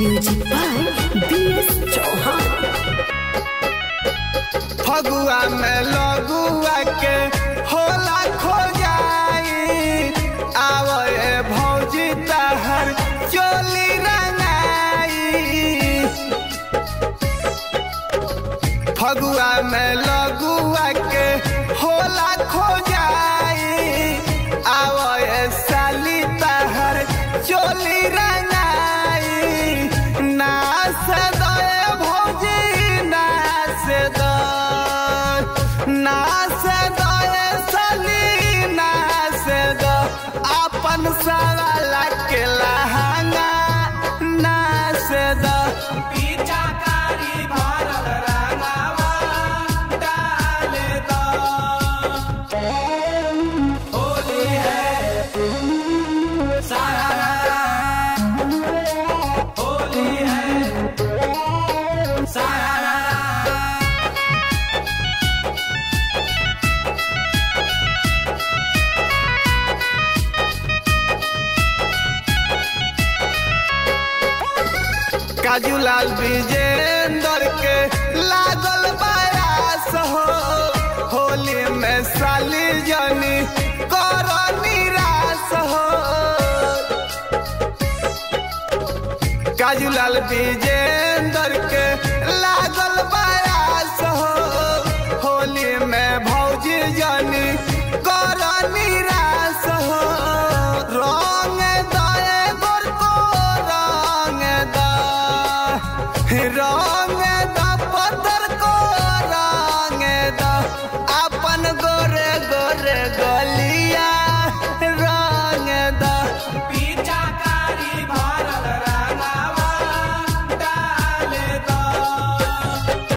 Music by B.S. Chauhan. Phagua में लगुआ के होला खो जाई आवे भौजी तहर चोली रंगाई फगुआ में लगुआ के होला खो जाई आवे साली तहर चोली रंगाई नास दे भौजी नास दे नास दे साली नास दे अपन सवाला के लहंगा नास दे पीछाकारी भरल रंगावा डाल दो होली है सारा होली है सारा काजू लाल विजेंदर के लागल बयास हो होली में साली जनी कर निराश हो काजू लाल विजेंदर के लागल बयास हो होली में भौजी जनी कर निराश हो रंग दए गोर को रंग दा रंग